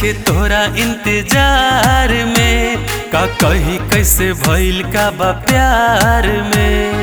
नइखे तोहरा इंतजार में का कही कैसे भइल का बा प्यार में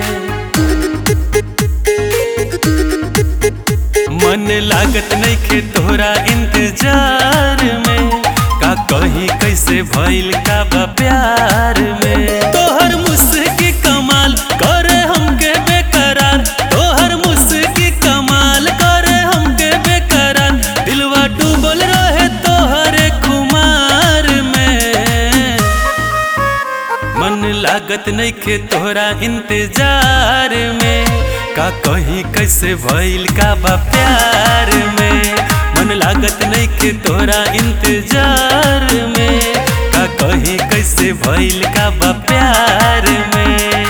मन लागत नइखे तोहरा इंतजार में का कही कैसे भइल का बा प्यार में तोहर मुस्की कमाल करे हमके बेकरार तोहर मुस्की कमाल करे हमके बेकरार दिलवा डूबल रहे तोहरे खुमार में मन लागत नइखे तोहरा इंतजार में का कहीं कैसे भइल का बा प्यार में मन लागत नइखे तोहरा इंतजार में का कहीं कैसे भइल का बा प्यार में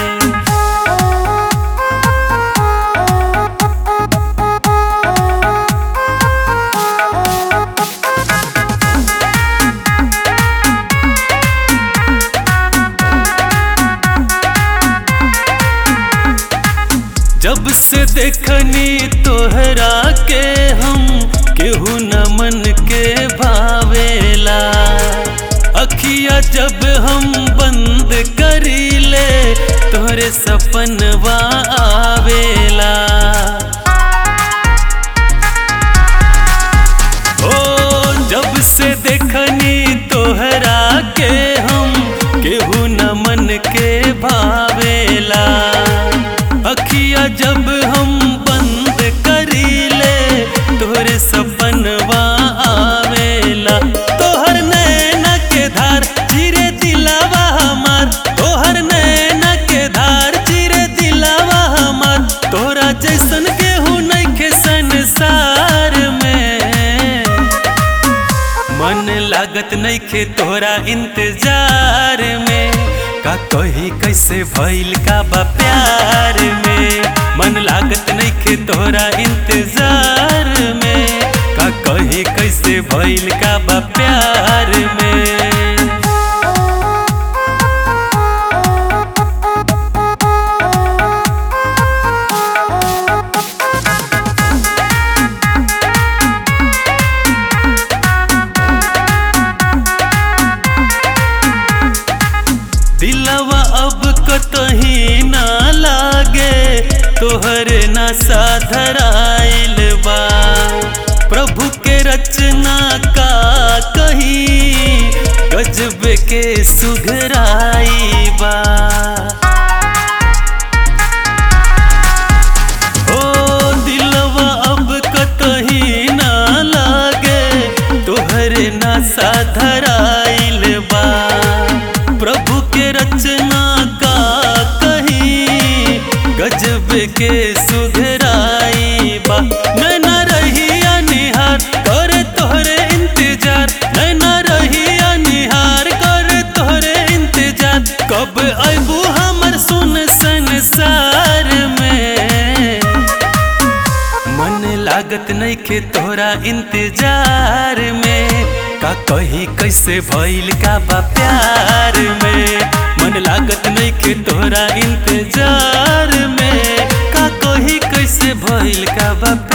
जब से देखनी तोहरा के हम केहू न मन के भावेला अखिया जब हम बंद करीले तोहरे सपनवा आवेला ओ जब से देखनी तोहरा के हम केहू न मन के भावेला अखिया जब हम बंद करीले तोहरे सपनवा आवेला तोहर नैना के धार चिरे दिलावा हमार तोहर नैना के धार चिरे दिलावा हमार तोरा जैसन केहू नइखे संसार में मन लागत नइखे तोहरा इंतजार में का कही कैसे भइल का बा प्यार में मन लागत नइखे तोहरा इंतजार में का कही कैसे भइल का बा प्यार में दिलवा अब कतही ना लागे तोहरे ना साधराइल बा प्रभु के रचना का कही गजब के सुघराई बा ओ दिलवा अब कतही ना लागे तोहरे ना साधराइल बा प्रभु के रचना का कही गजब के सुघराई बा नैना रहिया निहार करे तोहरे इंतजार नैना रहिया निहार करे तोहरे इंतजार कब अबू हमर सुन संसार में मन लागत नइखे तोहरा इंतजार में का कही कैसे भइल का बा प्यार में मन लागत नइखे तोहरा इंतजार में का कही कैसे भइल का बा